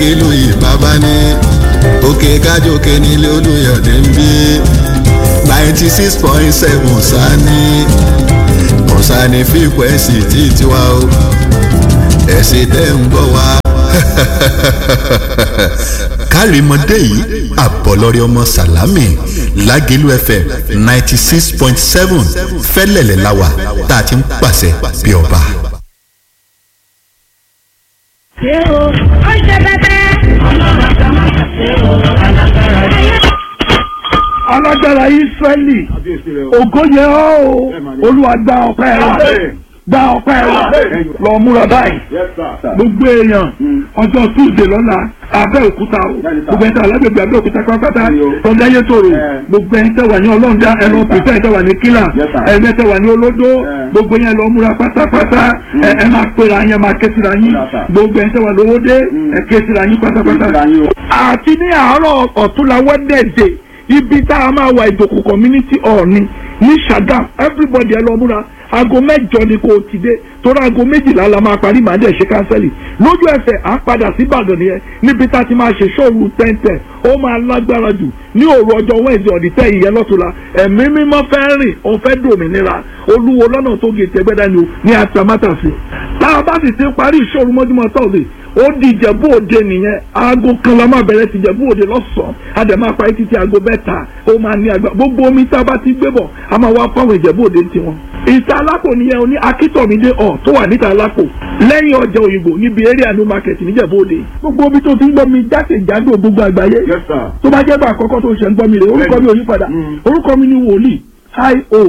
lágẹ̀lú ìbábá ní òkè kájòkè nílé olùyọ̀dé ń bí ninety six point seven sani kọ̀sánì fíkwẹ́sì tí tiwa o ẹ̀sìn tẹ́ ń gbọ́ wa. kárìmọ́dé yìí àbọ̀lọ́rẹ́ ọmọ sàlámì lágẹ̀lú fm ninety six point seven fẹ́lẹ̀lẹ̀ láwà tá a ti ń pàṣẹ bí ọba. ṣé o ó ṣe bẹ́tẹ́. ọlọ́run àti ọmọ ṣe o alágbára yìí. alágbára israẹli ògo yẹ ọ́ o olúwa gba ọpẹ́ wa gba ọpẹ́ wa lọ múra báyìí gbogbo èèyàn ọjọ́ tuesday lọ́la abẹ́òkúta o gbogbo ẹ̀ńtà alágbègbè abẹ́òkúta pátápátá tọ́jú ayé tòrò gbogbo ẹ̀ńtà wà ní ọlọ́ọ̀dá ẹ̀rọ pèsè ẹ̀ńtà wà ní kílà ẹ̀ńtà wà ní olódó gbogbo yẹn lọ múra pátápátá ẹ̀ ẹ̀ máa pera yẹn máa ké síra yín gbogbo ẹ̀ńtà wà lówódé ẹ̀ ké síra yín pátápátá. àti ní àárọ̀ ọ̀túnla wẹ́dẹ̀dẹ̀ ibi tá a máa wà ìdòkò community hall ni ní Ṣàgámù everybody ẹ lọ múra aago mẹ́jọ ni kò ti dé torí aago méjìlá la máa parí màá dẹ̀ ṣe kánsẹ́lì lójú ẹsẹ̀ à ń padà sí Ìbàdàn nìyẹn níbi tá a ti máa ṣe ṣọ́ọ̀rù tẹ́ntẹ́ ó máa lágbára jù ní òru ọjọ́ wẹ́ẹ̀sì ọ̀dìtẹ́ ìyẹn lọ́tùlá ẹ̀mí mímọ́ fẹ́ rìn ó fẹ́ dòmìnira olúwo lọ́nà tó gé tẹ́gbẹ́dá ni o ní atamátàsí tá a bá sì ti parí ìṣòro mọ́júmọ́ tọ́sí ó di ìjẹ̀bú òde nìyẹn aago kan la máa bẹ̀rẹ̀ sí ìjẹ̀bú òde lọ́sàn-án a dẹ̀ máa parí títí aago mẹ́ta ó máa ní àgbà gbogbo omi tá a bá ti gbé bọ̀ a máa wá fáwọn ìjẹ̀bú òde tiwọn. ìta alápò nìyẹn o ní akítọ̀mídé ọ̀ tó wà níta alápò lẹ́yìn ọjà òyìnbó níbi eré àánú market níjẹ̀bú òde. gbogbo omi tó ti ń gbọ́ mi jákèjádò gbogbo àgbáyé tó bá jẹ́ bá àkọ́kọ́ tó ṣe ń gbọ́ mi rè orúkọ mi ò yí padà orúkọ mi ni wòlíì i.o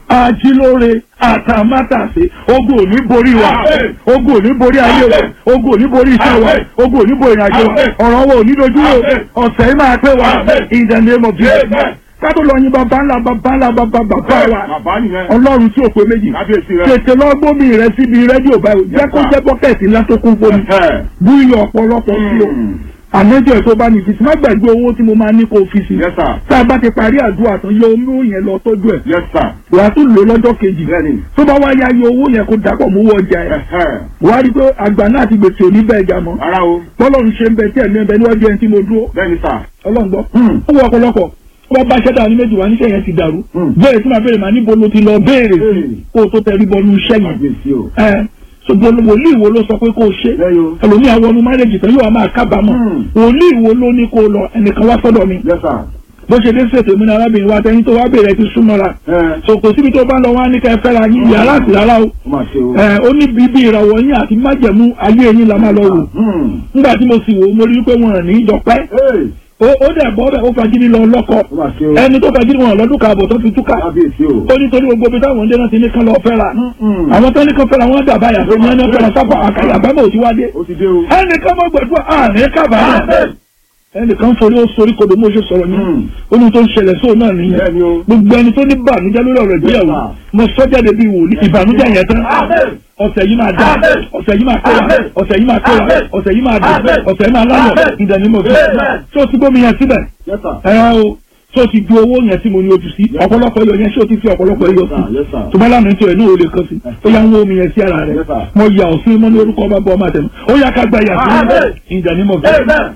ajílóore àtàmátàsé ogun ò ní borí wa ogun ò ní borí ayé wa ogun ò ní borí iṣẹ́ wa ogun ò ní borí ìrìnàjò wa ọ̀rọ̀ wa ò ní dojú wo ọ̀sẹ̀ yìí máa pé wa in the name of Jesus kátó lọ yin bàbá ńlá bàbá ńlá bàbá bàbá wa ọlọ́run tí ò pé méjì tètè lọ gbómi rẹ síbi rédíò báyìí jẹ́ kó jẹ́ bọ́kẹ́tì ńlá tó kún gbómi bú iyọ̀ ọ̀pọ̀lọpọ̀ sí o àmọ́jọ́ ẹ̀ tó bá ní fisi má gbàgbé owó tí mo máa ní kó o fi sí. tá a bá ti parí àdúrà tán yọ owó yẹn lọ tọ́jú ẹ̀. wà á tún lò lọ́jọ́ kejì. tó bá wá yá yọ owó yẹn kó dàpọ̀ mú wọ ọjà ẹ̀. wà á rí i pé àgbà náà ti gbèsè òní bẹ́ẹ̀ jà mọ́. bọ́lọ́run ṣe ń bẹ tí ẹ̀mí ẹ̀ bẹ níwájú ẹni tí mo dúró. ọlọ́run gbọ́. ó wọ ọ̀pọ̀lọpọ̀ wọ́n bá ṣẹ́dá ní méjì wá níṣẹ́ yẹn ti dàrú. bẹ́ẹ̀ tí màá béèrè màá níbo ló ti lọ béèrè sí kó o tó tẹrí bọnú iṣẹ́ yẹn ṣùgbọ́n wòlíì wo ló sọ pé kó o ṣe ẹlòmíì àwọn ọmọ márẹ́jì tán yóò máa kábàámọ̀ wòlíì wo ló ní kó o lọ ẹnìkan wá sọ́dọ̀ mi bó ṣe dé ṣètò ìmúna arábìnrin wa tẹni tó wá bèrè ti súnmọ́ra so kò síbi tó bá lọ wá ní ká ẹ fẹ́ra yín yàrá àti rárá o ó ní bíbí ìràwọ̀ yín àti májẹ̀mú ayé yín la máa lọ wò nígbà tí mo sì wò ó mo rí i pé wọn rìn ní ìjọpẹ́ ó dẹ̀ bọ́ bẹ́ẹ̀ ó fagídí lọ lọ́kọ ẹni tó fagídí wọn lọ́dún kààbọ̀ tó fi túká ó ní torí gbogbo ibi táwọn ọdẹ náà ti ní kán lọ fẹ́ra àwọn tó ní kán fẹ́ra wọn dàbá yàtọ̀ ní ẹni fẹ́ra sábà àkàrà àbámọ̀ òtí wá dé ẹnì kan mọ́ gbẹ̀dúrà àárín kábàárà ẹnìkan forí ó sorí kodò mo ṣe sọ̀rọ̀ yẹn ó ní tó ń ṣẹlẹ̀ sóò náà nìyẹn gbogbo ẹni tó ní bànújẹ́ lórí ọ̀rọ̀ ìgbéyàwó mo sọ jáde bíi wòlíì ìbànújẹ́ yẹn tán ọ̀sẹ̀ yìí máa dá ọ̀sẹ̀ yìí máa kó wa ọ̀sẹ̀ yìí máa kó wa ọ̀sẹ̀ yìí máa dùn ọ̀sẹ̀ yìí máa láyọ̀ ìdánimọ̀ fi tó ti gbómi yẹn síbẹ̀ ẹ̀rọ o tó ti ju owó yẹn tí mo ní ojú sí ọ̀pọ̀lọpọ̀ iyọ̀ yẹn ṣé o ti fi ọ̀pọ̀lọpọ̀ iyọ̀ sí tó bá lánàá tí o ẹ̀ náà o lè kàn sí ó yà ń wó omi yẹn sí ara rẹ̀ mo yà ọ́ sí mọ́ ní orúkọ ọba bọ́ ọmọ àtẹnu ó yà ká gba yà sí ìdánimọ̀ fi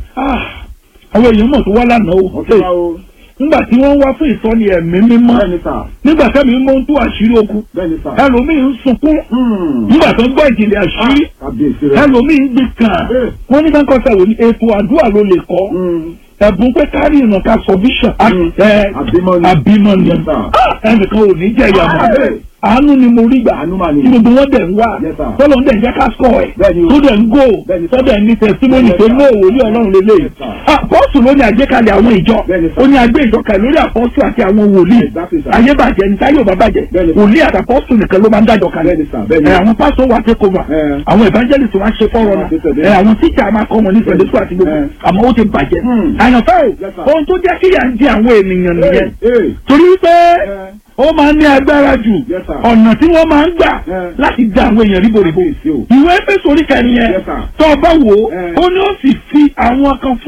àwọn èèyàn mọ̀ tó wá lánàá o nígbà tí wọ́n wá fún ìtọ́ni ẹ̀mí mímọ́ nígbà tẹ́mi mímọ́ ń tú àṣírí okun ẹlòmíì ń sunkún nígbà tó ń gbọ́ ìjìnlẹ̀ àṣírí ẹlòmíì ń gbé kàn wọ́n ní kankan sẹ́wọ̀n ní ètò àdúrà ló lè kọ́ ẹ̀bùn pé kárí ìrìnà ká sọ bíṣọ̀ àbímọ ni ẹnìkan ò ní jẹ́ ìyàmọ̀ àánú ni mo rí gbà tí gbogbo wọn dẹ̀ ń wá tọ́lọ̀ ń dẹ̀ ń jẹ́ ká sọ ẹ̀ tó dẹ̀ ń gò tó dẹ̀ ní tẹ̀símọ́nì tó ní òwò ní ọlọ́run lélẹ̀ àpọ́sù ló ní àgbékalẹ̀ àwọn ìjọ ó ní agbé ìjọ kalẹ̀ lórí àpọ́sù àti àwọn wòlíì ayé bàjẹ́ ní táyé ò bá bàjẹ́ wòlíì àti àpọ́sù nìkan ló máa ń dájọ kalẹ̀ àwọn pásọ wa take over àwọn evangelist wa ṣe fọ́rọ̀ náà àwọn tíjà máa kọ́ wọn ní sunday school àti gbogbo àmọ́ ó ti bàjẹ́ àyànfẹ́ o ohun tó jẹ́ kíyà ń di àwọn ènìyàn nìyẹn torí pé ó máa ń ní agbára jù ọ̀nà tí wọ́n máa ń gbà láti dá àwọn èèyàn ríboríbo ìwé Éfésù orí kẹrin yẹn tó o bá wò ó ó ní ó sì fi àwọn kan fún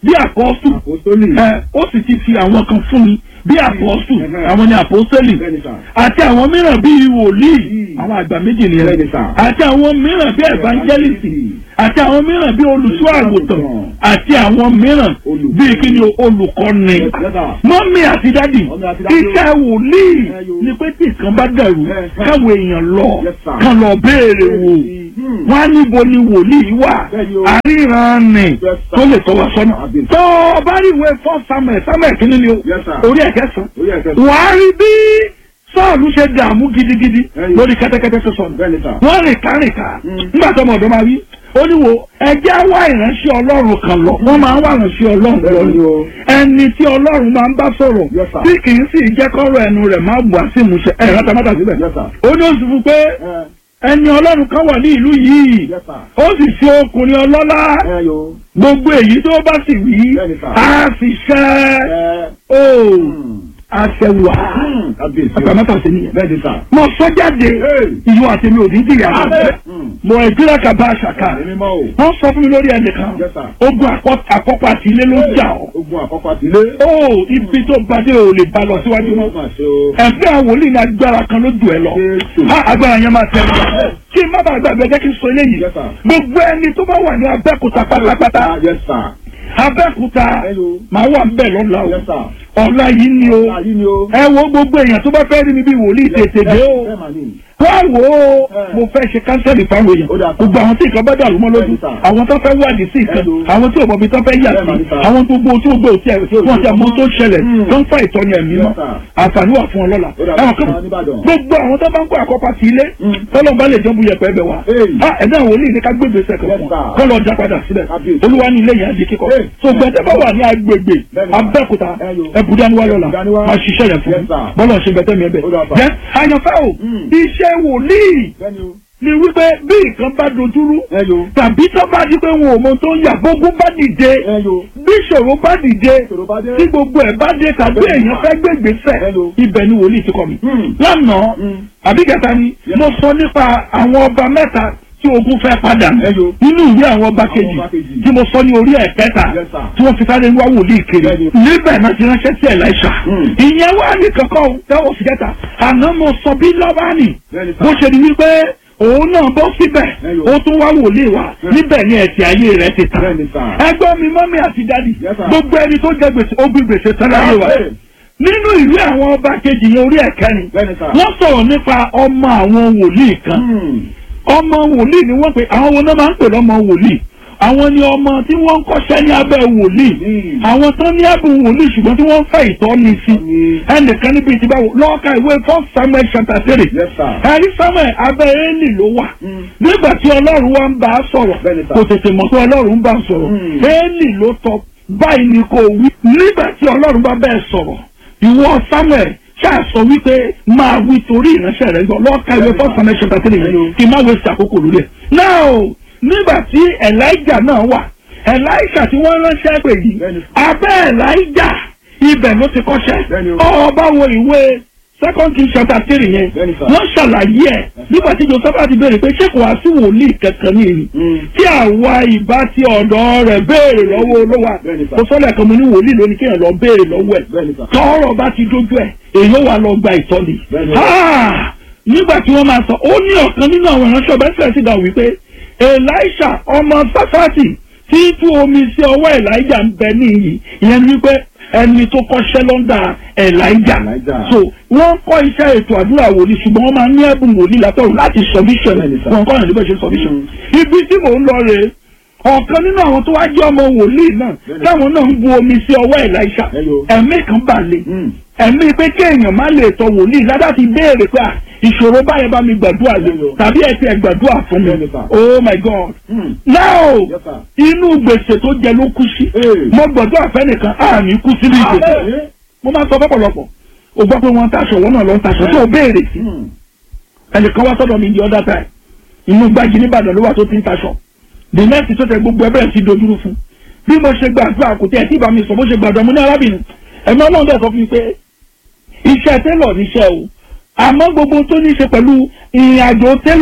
bí àpọ́sù Àpòstólì. ẹ ó sì ti fi àwọn kan fún mi bí àpọ́sù Ẹhẹ́. àwọn ni àpọ́sẹ́lì Bẹ́ẹ̀ni sà. àti àwọn mìíràn bíi wòlíì Hmm. àwọn àgbà méjì nìyẹn Bẹ́ẹ̀ni sà. àti àwọn mìíràn bíi evangelist àti àwọn mìíràn bíi olùṣọ́ àgùntàn àti àwọn mìíràn Olùkọ́. bíi kí ni olùkọ́ni Yes, sir. mọ́mí àti dádì Mọ́mì àti dádì. iṣẹ́ wòlíì Ẹ yo. ni pé tí nǹkan bá dàrú Ẹ, ẹ. káwọn èèyàn lọ Yes, sir. kán lọ béèrè wò Hmm. wọ́n á níbo ni wòlíì wà Bẹ́ẹ̀ni o. àríran ni Yes, sir. tó lè tọ́ wa sọ́nà Àbí. tó o bá rí ìwé fọ́ samuel samuel kìíní ni o Yes, sir. orí ẹ̀kẹ́ sàn Orí ẹ̀kẹ́. wàá rí bí sọ́ọ̀lù ṣe dààmú gidigidi Ẹ̀yin. lórí kẹ́tẹ́kẹ́tẹ́ tó sọnù Bẹ́ẹ̀ni sà. wọ́n rìn kárìnká Mm. nígbà tó ọmọ ọ̀dọ́ máa wí ó ní wo ẹjẹ́ wá ìránṣẹ́ ọlọ́run kan lọ wọ́n máa ń wá ìránṣẹ́ ọlọ́run lọ Bẹ́ẹ̀ni ni o. ẹni tí ọlọ́run máa ń bá sọ̀rọ̀ Yes, sir. tí kì í sì jẹ́ kọ́rọ̀ ẹnu rẹ̀ máa bù á sí ìmúṣẹ ẹ̀ rátamátà síbẹ̀ Yes, sir. ó ní oṣù fún pé Ẹ. ẹni ọlọ́run kan wà ní ìlú yìí Yes, sir. ó sì ṣe ọkùnrin ọlọ́lá Ẹ yo. gbogbo èyí tó bá sì wí Bẹ́ẹ̀ni, sir. á sì ṣẹ́ Ẹ. ó Hmm. àṣẹwà Hmm. Kábíyèsí o. àtàmátà sí nìyẹn Bẹ́ẹ̀ni sà. mo sọ jáde Hey. ìyọ àti mi ò ní dìyà Hmm. mo ìdílé kaba àṣàkà Ẹ̀mí mọ́ o. wọ́n sọ fún mi lórí ẹnìkan Yes, sir. ogun àkọ́- àkọ́kọ́ àti ilé ló jà ọ́ Ogun àkọ́kọ́ àti ilé. ó ibi tó gbadé ò lè bá lọ síwájú Ó mọ́ mà ṣe o. ẹ̀fẹ́ àwọn wòlíì ní agbára kan ló jù ẹ lọ Jésù. á agbára yẹn máa tẹ̀lé kí n má bàa gbàgbé jẹ́ kí n sọ eléyìí Yes, sir. gbogbo ẹni tó bá wà ní abẹ́kúta pátápátá Ah, Yes, sir. abẹ́kúta Hello. máa wà ń bẹ̀ lọ́la o Yes, sir. ọ̀la yìí ni o Ayé ni o. ẹ wo gbogbo èèyàn tó bá fẹ́ rí mi bí wòlíì tètè dé o Bẹ́ẹ̀ mà ní. wá wò ó Eh. mo fẹ́ ṣe kánsẹ́lì fáwọn èèyàn Ó dáa. gbogbo àwọn tí nǹkan bá dàrú mọ́ lójú Bẹ́ẹ̀ni sà. àwọn tó fẹ́ wádìí sí nǹkan Hello. àwọn tí òbọ̀bí tó fẹ́ yà Bẹ́ẹ̀ni sí sà. àwọn tó gbó tí ó gbó tí ẹ̀ wọ́n ti àmọ́ tó ṣẹlẹ̀ Hmm. tó ń fa ìtọ́ni ẹ̀mí Yes, mọ́ sir. àǹfààní wà fún ọ lọ́la Ó dáa. ẹ̀wọ̀n kí Àwọn Oníbàdàn. gbogbo àwọn tó bá ń kó àkọ́pá sí ilé Hmm. tọ́lọ́ bá lè jẹ́ bu yẹpẹ́ ẹbẹ̀ wa Hey. Ah, ẹ̀dá wòlíì ní ká gbégbé sẹ́kẹ̀ Yes, fún sir. kọ́ lọ já padà síbẹ̀ Kábíyèsí. olúwa ní ilé yẹn á di kíkọ́ Hey. so gbẹ̀dẹ̀ bá wà ní agbègbè Bẹ́ẹ̀ni. abẹ́òkúta Hello. ẹ̀bùdániwá lọ́la Ẹ̀bùdániwá. máa ṣiṣẹ́ yẹn fún Yes, mi sir. bọ́lá ṣe bẹ̀tẹ̀ mi ẹ̀bẹ̀ Ó dáa, sir. jẹ́ àyànfẹ́ o Hmm. iṣẹ́ wòlíì Bẹ́ẹ̀ni o. ni wípé bí nǹkan bá dojúrú Hello. tàbí tó bá di pé wọn ò mọ tó ń yà gbogbo bá dìde Hello. bí ìṣòro bá dìde Ìṣòro bá dé. tí gbogbo ẹ̀ bá dé tàbí Bẹ́ẹ̀ni. èèyàn fẹ́ gbégbèsè Hello. ibẹ̀ ni wòlíì ti kọ́ mi. Hmm. lánàá Hmm. àbí kẹta ni Yes. mo sọ nípa àwọn ọba mẹ́ta tí ogun fẹ́ padà Hello. nínú ìwé àwọn ọba kejì ọba kejì. tí mo sọ ní orí ẹ̀kẹta Yes, sir. tí wọ́n fi sáré wá wòlíì kiri Bẹ́ẹ̀ni. níbẹ̀ náà ti ránṣẹ́ sí Ẹ̀láíṣà Hmm. ìyẹn wà ní kankan tẹ́wọ̀ sí kẹta àná mo sọ bí lọ́bánì Bẹ́ẹ̀ni, sir. bó ṣe di wípé òun náà bọ́ síbẹ̀ Hello. ó tún wá wòlíì wá Hmm. níbẹ̀ ni ẹ̀sìn ayé rẹ̀ ti tàn Bẹ́ẹ̀ni, sir. ẹgbọ́n mi mọ́mí àti dádì Yes, sir. gbogbo ẹni tó jẹ gbèsè ó gbé gbèsè tán láyé wa Hey. nínú ìwé àwọn ọba kejì yẹn orí ẹ̀kẹrin Bẹ́ẹ̀ni, sir. wọ́n sọ̀rọ̀ nípa ọmọ àwọn wòlíì kan Hmm. ọmọ wòlíì ni wọ́n pè àwọn wo náà máa ń pè lọ́mọ wòlíì àwọn ni ọmọ tí wọ́n ń kọ́ṣẹ́ ní abẹ́ wòlíì Hmm. àwọn tán ní ẹ̀bùn wòlíì ṣùgbọ́n tí wọ́n ń fẹ́ ìtọ́ni sí Hmm. ẹnìkan níbi ìtìbá wò lọ́ọ̀ka ìwé first samuel chapter three Yes, sir. ẹ̀rí samuel abẹ́ éèlì ló wà Hmm. nígbà tí ọlọ́run wa ń bá a sọ̀rọ̀ Bẹ́ẹ̀ni, sir. kò tètè mọ̀ pé ọlọ́run ń bá a sọ̀rọ̀ Hmm. éèlì ló tọ́ báyìí ni kò wí nígbà tí ọlọ́run bá bẹ́ẹ̀ sọ̀rọ̀ ìwọ samuel ṣáà sọ wípé máa wí torí ìránṣẹ́ rẹ̀ gbọ́ lọ́ọ̀ka ìwé first samuel chapter three yẹn kí n má waste àkókò lórí ẹ̀. now nígbà tí elijah náà wà elijah tí wọ́n ránṣẹ́ pè yìí Bẹ́ẹ̀ni. abẹ́ elijah ibẹ̀ ló ti kọ́ṣẹ́ Bẹ́ẹ̀ni o. ọba wo ìwé second king chapter three yẹn Bẹ́ẹ̀ni, sir. wọ́n ṣàlàyé ẹ̀ nígbà tí joseph ti béèrè pé ṣé kò wá sí wòlíì kankan ní èyí Hmm. tí àwa ìbá ti ọ̀dọ̀ rẹ̀ béèrè lọ́wọ́ olówó Bẹ́ẹ̀ni, sir. kò sọ́lẹ̀ kan mo ní wòlíì lónìí kéèyàn lọ béèrè lọ́wọ́ ẹ̀ Bẹ́ẹ̀ni, sir. tọ́rọ̀ bá ti dójú ẹ̀ èyí ó wà lọ gba ìtọ́ni. Bẹ́ẹ̀ni. Ah! nígbà tí wọ́n máa sọ ó ní ọ̀kan nínú àwọn ìránṣẹ́ ọba ìfẹ́ sí dà wípé elisha ọmọ safati tí tú omi sí ọwọ́ elijah ń bẹ níyì ìyẹn ni wípé ẹni tó kọ́ṣẹ́ lọ́ndà elijah Elijah. so wọ́n kọ́ iṣẹ́ ètò àdúrà wòlíì ṣùgbọ́n wọ́n máa ní ẹ̀bùn wòlíì látọ̀run láti submission Bẹ́ẹ̀ni, sir. wọn kọ́ ìrìn bẹ́ẹ̀ ṣe submission Mm. ibi tí mò ń lọ rèé ọ̀kan nínú àwọn tó wá jẹ́ ọmọ wòlíì náà Bẹ́ẹ̀ni. táwọn náà ń bu omi sí ọwọ́ elisha Hello. ẹ̀mí kan balẹ̀ Hmm. ẹ̀mí pé kéèyàn má lè tọ wòlíì ládà ti béèrè pé à, ìṣòro báyẹn bá mi gbàdúrà lé Hello. tàbí ẹ ti ẹ gbàdúrà fún mi Bẹ́ẹ̀ni, sir. oh my god Hmm. now Yes, sir. inú gbèsè tó jẹ ló kú sí Hey. mo gbàdúrà fẹ́nìkan àmì kú sínú ìgbèsè Amen. mo máa sọ fọ́pọ̀lọpọ̀ o gbọ́ pé wọ́n ń taṣọ wọ́n náà lọ ń taṣọ tó o béèrè sí Hmm. ẹnìkan wá sọ́dọ̀ mi di other time inú gbági nìbàdàn ló wà tó ti ń taṣọ the next tó tẹ gbogbo ẹbẹ̀rẹ̀ sí dojúrú fún bí mo ṣe gbàdúrà kò tẹ́ ẹ̀ tí ìbá mi sọ bó ṣe gbàdúrà mo ní arábìnrin ẹ̀mí ọlọ́run dẹ̀ sọ fún mi pé iṣẹ́ télọ̀ níṣẹ́ o àmọ́ gbogbo tó ní ṣe pẹ̀lú ìrìn àjò télọ̀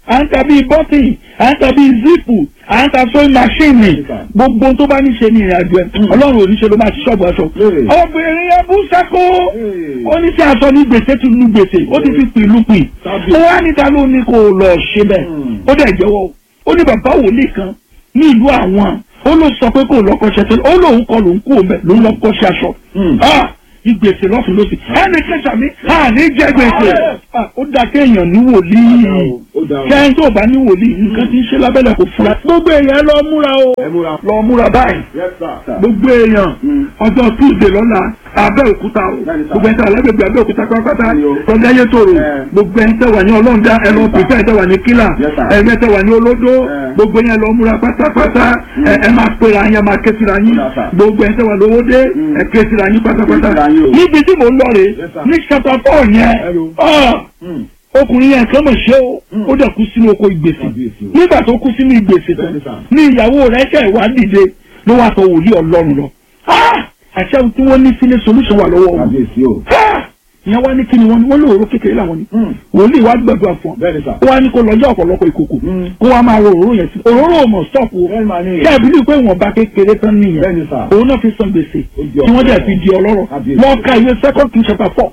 à ń ta bíi bọ́tìn à ń ta bíi zipu à ń ta sewing machine gbogbo tó bá ní ṣe ní ìrìn àjò ẹ ọlọ́run ò ní ṣe ló máa ṣí ṣọ́ọ̀bù aṣọ. obìnrin yẹn bú sákó ó ní sí aṣọ ní gbèsè tún ní gbèsè ó ti fi pìlú pì ó wá níta ló ní kó lọ ṣe bẹ́ẹ̀ ó dẹ̀ jẹ́wọ́ ó ní bàbá wòlíì kan ní ìlú àwọn ó ló sọ pé kò lọ́kọ́ṣẹ́ tẹ́lẹ̀ ó lóun kọ lòun kú òun bẹ̀ lòun lọ́kọ́ṣẹ́ aṣọ ìgbèsè lọ́sùn lọ́sì ẹnì kẹsà mi àní jẹ gbèsè ó dá kéèyàn ní wòlíì kẹ́hìn tó bá ní wòlíì nǹkan tí ń ṣe lábẹ́lẹ̀ kò fura gbogbo èèyàn lọ múra o lọ múra báyìí gbogbo èèyàn ọjọ́ tuesday lọ́la abẹ́òkúta o gbogbo ẹ̀ńtẹ́ alágbègbè abẹ́òkúta pátápátá tọ́jáyé tòrò gbogbo ẹ̀ńtẹ́ wà ní ọlọ́ọ̀dá ẹ̀rọ pípẹ́ ẹ̀ńtẹ́ wà ní kílà ẹ̀ńtẹ́ wà ní olódó gbogbo yẹn lọ múra pátápátá ẹ̀ máa pera yẹn máa ké síra yín gbogbo ẹ̀ńtẹ́ wà lówódé ẹ̀ ké síra yín pátápátá níbi tí mò ń lọ rè ní chapter four yẹn ọkùnrin yẹn kan mọ̀ ṣe ó ó dẹ̀ kú sínú oko ìgbèsè nígbà tó kú sínú ìgbèsè tán ní ìyàwó rẹ̀ ṣe ìwà dìde ló wá sọ wòlíì ọlọ́run lọ àṣẹ tí wọ́n ní sílé solution wà lọ́wọ́ wọn ìyẹn wá ní kí ni wọ́n ní wọ́n lóòrò kékeré làwọn ni wòlíì wá gbàdúrà fún ọ ó wá ní kó lọ́jọ́ ọ̀pọ̀lọpọ̀ ìkòkò kó wá máa ro òróró yẹn sí òróró mọ̀ stop o kí àbílí pé ìwọ̀n bá kékeré tán nìyẹn òun náà fi san gbèsè tí wọ́n dẹ̀ fi di ọlọ́rọ̀ wọ́n ka ìwé second king chapter four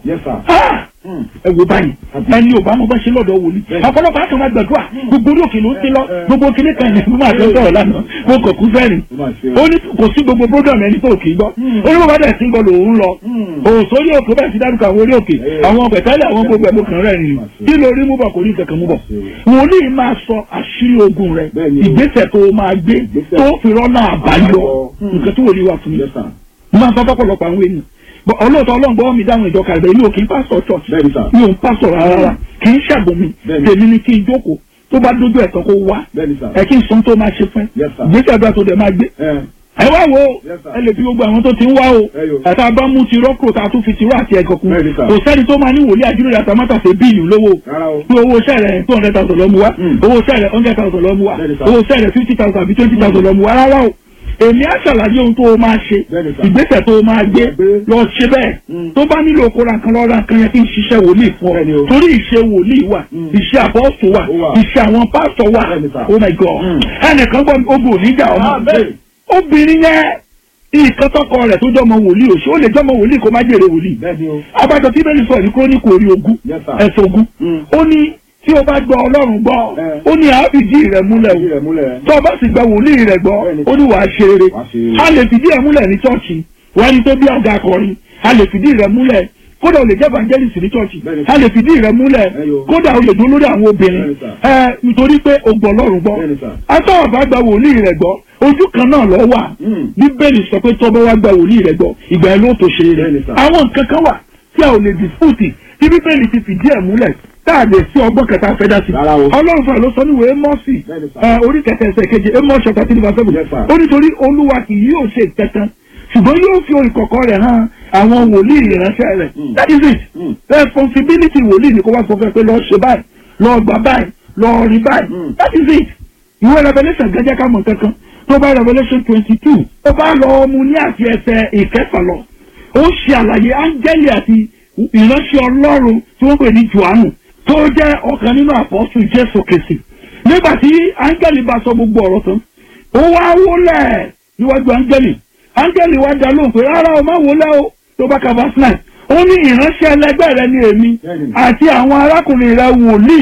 ẹ wo báyìí ẹni ò bá mo bá ṣe lọ́dọ̀ wòlíì ọ̀pọ̀lọpọ̀ àti ọmọ gbàdúrà gbogbo orí òkè ló ń ti lọ gbogbo kíní kan yẹn mo máa fẹ́ sọ̀rọ̀ lánàá mo kàn kú fẹ́rìn ó ní kò sí gbogbo program ẹni tó kì í gbọ́ ó ní bàbá dẹ̀ sí gbọ́ lòun lọ òsórí òkè bẹ́ẹ̀ sí dárúkọ àwọn orí òkè àwọn pẹ̀tẹ́lẹ̀ àwọn gbogbo ẹ̀mú kan rẹ̀ nìyí kí lórí mú bọ̀ kò ní ìkẹ̀kẹ̀ mú bọ̀ wòlíì máa sọ àṣírí ogun rẹ̀ ìgbésẹ̀ tó máa gbé tó fi rọ́nà àbáyọ nǹkan tó wòlíì wà fún mi máa sọ fọ́pọ̀lọpọ̀ àwọn ènìyàn ọlọ́ọ̀tọ́ ọlọ́ngbọ́n mi dáhùn ìjọ kàlẹ́ mi ò kì í pásọ̀ church mi ò ń pásọ̀ rárá kì í ṣàgbọ́n mi tèmi ni kí n jókòó tó bá dójú ẹ̀tọ́ kó wá ẹ kí n sọ tó máa ṣe fún ẹ gbèsè àdúrà tó dẹ̀ máa gbé ẹ wá wo ẹ lè fi gbogbo àwọn tó ti ń wá o ẹ̀ta bá mú ti rọ́pò tá a tún fi ti rọ́ àti ẹ̀gọ́ kun kò sẹ́ni tó máa ní wòlíì àjúlẹ̀ àtàmátà ṣe bíìlì lówó pé owó sẹ́rẹ̀ two hundred thousand lọ́mú wá owó sẹ́rẹ̀ hundred thousand lọ́mú wá owó sẹ́rẹ̀ fifty thousand àbí twenty thousand lọ́mú wá rárá o èmi á ṣàlàyé ohun tó o máa ṣe ìgbésẹ̀ tó o máa gbé lọ ṣe bẹ́ẹ̀ tó bá nílò kó ra nǹkan lọ ra nǹkan yẹn kí n ṣiṣẹ́ wòlíì fún ọ torí ìṣe wòlíì wà ìṣe àbọ̀sùn wà ìṣe àwọn pásítọ̀ wà oh my god ẹnìkan gbọ́ ogun oníjà ọmọ obìnrin yẹn nǹkan tọkọ rẹ̀ tó jọmọ wòlíì òṣù ó lè jọmọ wòlíì kó má jèrè wòlíì abájọ tí bẹ́ẹ̀ ni sọ ní kúrónìkù orí ogún ẹ̀sùn ogún ó ní tí o bá gbọ́ ọlọ́run gbọ́ ó ní àá fìdí rẹ̀ múlẹ̀ o tó o bá sì gba wòlíì rẹ̀ gbọ́ ó ní wàá ṣe eré a lè fìdí ẹ̀ múlẹ̀ ní chọ́ọ̀chì wọ́n ní tó bí ọ̀gá akọrin a lè fìdí rẹ̀ múlẹ̀ kódà o lè jẹ́ evangelist ní chọ́ọ̀chì a lè fìdí rẹ̀ múlẹ̀ kódà o lè dún lórí àwọn obìnrin ẹ nítorí pé o gbọ́ ọlọ́run gbọ́ atọ́wọ̀ bá gba wòlíì rẹ̀ gbọ́ ojú kan náà lọ wà bíbélì sọ pé tọ́bọ̀ wá gba wòlíì rẹ̀ gbọ́ ìgbà ẹ̀ ló tó ṣe rẹ̀ àwọn nǹkan kan wà tí a ò lè dispute tí bíbélì ti fìdí ẹ̀ múlẹ̀ táàdé sí ọgbọ́n kẹta fẹ́ dá sí. ọlọ́run fún ẹ ló sọ níwèé mọ́ọ̀sì orí kẹtẹ ẹsẹ̀ keje amos chapter three verse seven ó nítorí olúwa kì yóò ṣe kankan ṣùgbọ́n yóò fi ìkọ̀kọ̀ rẹ̀ hàn àwọn wòlíì ìránṣẹ́ rẹ̀ that is it responsibility wòlíì ni kó wá sọ fún ẹ pé lọ́ọ́ ṣe báyìí lọ́ọ́ gbà báyìí lọ́ọ́ rí báyìí that is it ìwé revelation gẹ́gẹ́ ká mọ̀ kankan tó bá revelation twenty two ó bá lọ mu ní àti ẹsẹ̀ ìkẹfà lọ ó ṣe àlàyé áńgẹ́lì àti ìránṣẹ́ ọlọ́run tí wọ́n pè ní johannu tó jẹ́ ọ̀kan nínú àpọ́sù jésù kìsì nígbà tí áńgẹ́lì bá sọ gbogbo ọ̀rọ̀ tán ó wá wólẹ̀ níwájú áńgẹ́lì áńgẹ́lì wá dá lóhùn pé rárá o má wólẹ̀ o tó bá ka verse nine ó ní ìránṣẹ́ ẹlẹgbẹ́ rẹ ní èmi àti àwọn arákùnrin rẹ wòlíì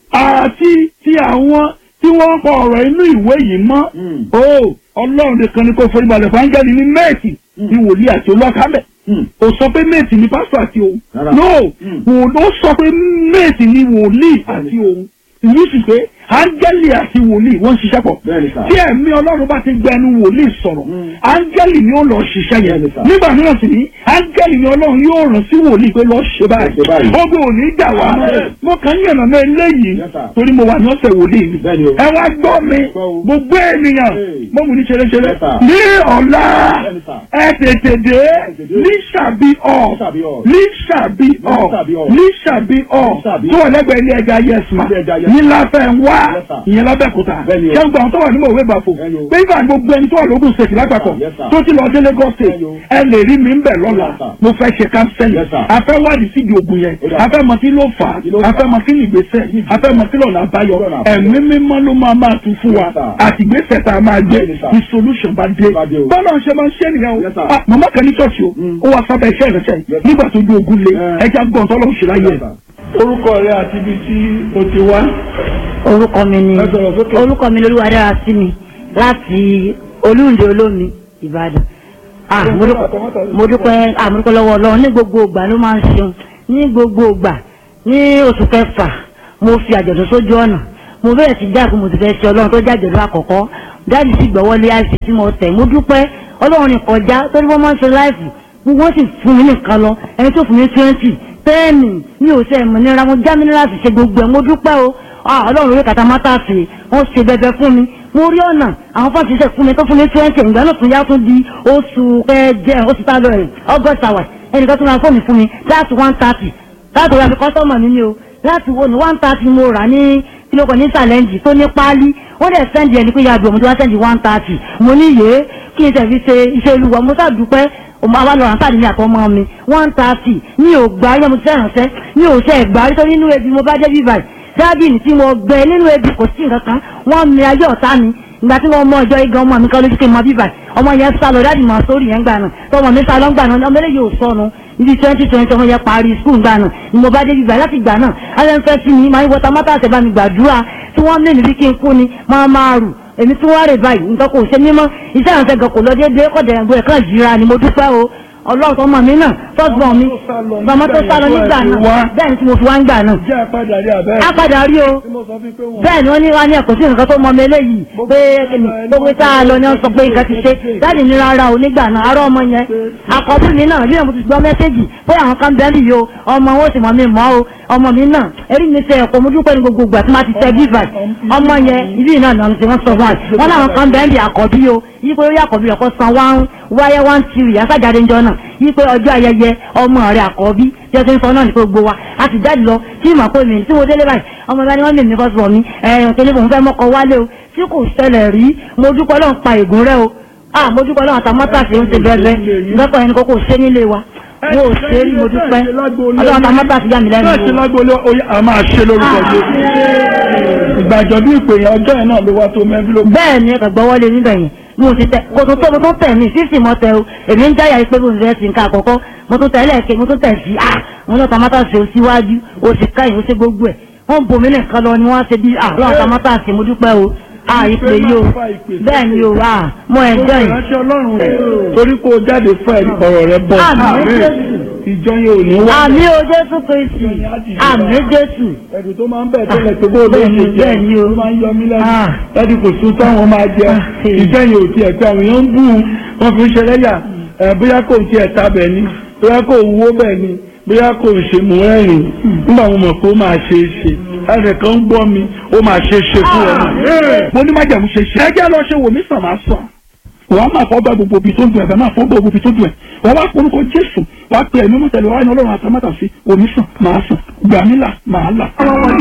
àti ti àwọn tí wọ́n kọ ọ̀rọ̀ inú ìwé yìí mọ́ o ọlọ́run nìkan ni kò forí balẹ̀ fún áńgẹ́lì ní méèkì ní wòlíì àti olókàmẹ́ ó sọ pé méètì ni pásítọ̀ àti òun no ó sọ pé méètì ni wòlíì àti òun ìlú sì pé áńgẹ́lì àti wòlíì wọ́n ń ṣiṣẹ́ pọ̀ tí ẹ̀mí ọlọ́run bá ti gbẹnu wòlíì sọ̀rọ̀ áńgẹ́lì ni ó lọ ṣiṣẹ́ yẹn nígbà mìíràn sì ní áńgẹ́lì ni ọlọ́run yóò rán sí wòlíì pé lọ́ọ́ ṣe báyìí ogun ò ní dà wá mo kàn ń yànnà náà eléyìí torí mo wà ní ọ̀sẹ̀ wòlíì mi ẹ wá gbọ́ mi gbogbo ènìyàn mo mú ní ṣeréṣeré ní ọ̀la ẹ tètè dé ní ṣàbí ọ̀ ní ṣàbí ọ̀ ní ṣàbí ọ̀ tó wà lẹ́gbẹ̀ẹ́ ilé ẹja yẹsùn ní láfẹ́ ń wá Yes, sir. ìyẹn lábẹ́kúta Bẹ́ẹ̀ni o. ṣé ń gbà àwọn tó wà ní mòwe gbàfò Bẹ́ẹ̀ni o. pé ìgbà gbogbo ẹni tó wà lógún state lápapọ̀ Yes, sir. tó ti lọ dé Lagos state Bẹ́ẹ̀ni o. ẹ lè rí mi ń bẹ̀ lọ́la Yes, sir. mo fẹ́ ṣe kánsẹ́lì Yes, sir. afẹ́ wádìí síbi ògùn yẹn Ó dà. afẹ́ mọ kí ló fà Kí ló á fà á? afẹ́ mọ kí ní ìgbésẹ̀ afẹ́ mọ kí lọ́nà àbáyọ Lọ́nà àbáyọ. ẹ̀mí mímọ́ ló máa máa tún fún wa Yes, sir. àti ìgbésẹ̀ tá a máa gbé Bẹ́ẹ̀ni, sir. ní solution bá dé Bá dé o. bọ́lá ń ṣe máa ń ṣe nìyẹn Yes, sir. o Ah, màmá kan ní ṣọ́ọ̀ṣì o Mm. ó wá sábẹ́ iṣẹ́ ìrẹsẹ̀ Yes, sir. nígbà tó gbé ogun lé Eh. ẹja gbọ́n tọ́lọ́ ń ṣe láyé Yes, sir. orúkọ rẹ àti ibi tí o ti wá orúkọ mi ni Ẹ sọ̀rọ̀ sókè. orúkọ mi lolúwa dára sí mi láti olúǹde olómi ìbàdàn ah mo dúpẹ́ mo dúpẹ́ ah mo dúpẹ́ lọ́wọ́ ọlọ́run ní gbogbo ìgbà ló máa ń ṣeun ní gbogbo ìgbà ní oṣù kẹfà mo fi àjọ̀dún sójú ọ̀nà mo bẹ̀rẹ̀ sí dáàbò mo ti fẹ́ ṣe ọlọ́run tó jẹ́ àjọ̀dún àkọ́kọ́ dáàbì sì gbọ́wọ́lé àìsí tí mo tẹ̀ mo dúpẹ́ ọlọ́run ní kọjá torí wọ́n máa ń ṣe láìfù gbogbo wọn sì fún mi nìkan lọ ẹni tó fún mi twenty tẹ́ẹ̀nì mi ò sẹ́ mọ̀ nira mo já mi nílá sì ṣe gbogbo ẹ̀ mo dúpẹ́ o ah ọlọ́run orí kàtà mátà sí wọ́n ṣe bẹbẹ fún mi mo rí ọ̀nà àwọn fọ́ọ̀tì ṣe fún mi tó fún mi twenty ìgbà náà tún yá tún di oṣù kẹjẹ oṣù tá a lọ rìn august hours ẹnìkan tún ra fóònù fún mi láti one thirty láti wọ́n fi kọ́sọ́mọ̀ mi ni o láti wo ní one thirty mo rà ní kílókò ní sàlẹ́ǹjì tó ní páálí wọ́n dẹ̀ sẹ́ndì ẹni pé yàgbé ọmọdé wá sẹ́ndì one thirty mo ní yé kí n tẹ̀fi ṣe iṣẹ́ olúwa mo sàdúpẹ́ ọmọ àwa lọ ránṣẹ́ àdìmí àtọmọ mi one thirty mi ò gbà yẹn mo ti fẹ́ràn mi ò ṣe ẹ̀gbá rí torí inú ebi mo bá dé bíbáyìí dábìlì tí mo gbẹ nínú ebi kò sí nǹkan kan wọ́n mi ayé ọ̀tá mi ìgbà tí wọ́n mọ ọjọ́ igan ọmọ mi kan lójú kí n mọ bíbà ọmọ yẹn sá lọ dáàdì máa sórí yẹn gbà náà tọmọ mi sá lọ gbà náà ọmọ eléyìí ò sọnù ibi twenty twenty ọmọ yẹn parí skul gbà náà ni mo bá dé bíbà láti gbà náà alẹ́ ń fẹ́ sí mi máa ń wọta mọ́tà àtẹ̀bá mi gbàdúrà tí wọ́n mí níbi kí n kú ni máa máa rù èmi tí wọ́n rè báyìí nǹkan kò ṣe mímọ́ iṣẹ́ ìrànṣẹ́ gan kò lọ déédéé kọ̀dẹ̀ ẹ̀gbọ́n ẹ̀kan jìra ni mo dúpẹ́ o ọlọ́run tó mọ̀ mí náà tọ́gbọ̀n mi bàmọ́ tó sá lọ nígbà náà bẹ́ẹ̀ ni tí mo fi wá ń gbà náà jẹ́ àpàdé àrí àbẹ́ á padà rí o tí mo sọ fún pé wọ́n bẹ́ẹ̀ ni wọ́n ní wá ní ẹ̀kọ́ sí nǹkan tó mọ mi eléyìí pé kìnnì gbogbo tá a lọ ni wọ́n sọ pé nǹkan ti ṣe láti ní rárá o nígbà náà arọ́ ọmọ yẹn àkọ́bí mi náà bí mo ti gbọ́ mẹ́sẹ́jì pé àwọn kan bẹ́ẹ̀ nìyí o ọmọ wọn sì mọ̀ mi mọ́ o ọmọ mi náà erí mi ṣe ẹ̀kọ́ mo dúpẹ́ ní gbogbo ìgbà tí wọ́n ti tẹ bíbà ọmọ yẹn ibi náà náà ti wọ́n sọ wọn wọn láwọn kan bẹ́ẹ̀ bí àkọ́bí o yí pé ó yà àkọ́bí ẹ̀kọ́ san wá wáyé wá ń tiri àsájáde ńjọ náà yí pé ọjọ́ ayẹyẹ ọmọ rẹ̀ àkọ́bí tí ó ti ń sọ náà ní gbogbo wa a ti jáde lọ tí ìmọ̀ pé mi tí mo délé báyìí ọmọ ìbá ni wọ́n lè mi kọ́ sọ mi ẹ̀yìn kele fòun fẹ́ mọ́kọ wálé o tí kò ṣẹlẹ̀ rí mo dúpẹ́ lọ́n pa ègún rẹ o ah mo dúpẹ́ lọ́n àtàmọ́tà sí ń ṣe bẹ́ẹ̀ lọ́kọ̀ ẹni kókó ṣé nílé wa mo ò ṣe rí mo dúpẹ́ ọlọ́run àtàmọ́tà sí yà mí lẹ́nu bẹ́ẹ̀ ṣe o. lágbóolé oyè a máa ṣe lórúkọ jésù ìgbàjọ bí ìpè yẹn ọjọ́ yẹn náà ló wá tó mẹ́bí ló bẹ́ẹ̀ ni ẹ̀kọ́ gbọ́wọ́lé níbẹ̀ yẹn mo ti tẹ kò tó tó mo tó tẹ̀ mí sísì mo tẹ o èmi ń jáyà pé mo fẹ́ sí nǹkan àkọ́kọ́ mo tún tẹ̀ lẹ́ẹ̀kẹ́ mo tún tẹ̀ sí ah mo ní ọ̀tàmátà sí o síwájú o sì káyìn o ṣe gbogbo ẹ̀ wọ́n bomi nìkan lọ ni wọ́n ṣe bí ah lọ́wọ́ ọ̀tàmátà sí mo dúpẹ́ o ah ìpè yìí o bẹ́ẹ̀ ni o ah mo ẹ̀ jẹ́ yìí. ìránṣẹ́ ọlọ́run rẹ̀ torí kó o jáde fún ẹ̀rí ọ̀rọ̀ rẹ̀ bọ̀ Àmín Jésù. ìjọ yẹn ò ní wá àmì o jésù kristi àmì jésù ẹ̀dùn tó máa ń bẹ̀ tẹ́lẹ̀ tó bó ló ṣe jẹ́ Bẹ́ẹ̀ ni o. ló máa ń yọ mí Ah. lẹ́nu ẹ̀dì kò sún táwọn máa jẹ Ah, sí. ìjọ yẹn ò tiẹ̀ pé àwọn èèyàn ń bù ú wọ́n fi ń ṣe lẹ́yà ẹ̀ bóyá kò tiẹ̀ ta bẹ̀ ni bóyá kò wúwo bẹ̀ ni bóyá kò ṣe mú ẹ̀rìn nígbà mo mọ̀ pé ó máa ṣe é ṣe ẹnì kan ń gbọ́ mi ó máa ṣe é ṣe fún ẹ náà. mo ní májàmú ṣe ṣe. ẹ jẹ́ lọ ṣe wò mí sàn máa sàn wọ́n á máa fọ́ bá gbogbo ibi tó dùn ẹ̀ bẹ́ẹ̀ máa fọ́ bá gbogbo ibi tó dùn ẹ̀ wọ́n wá polúkọ jésù wá pé ẹ̀mí mọ́tẹ́lẹ̀ wá ní ọlọ́run àtàmátà sí omi sàn máa sàn gbàmílà máa là.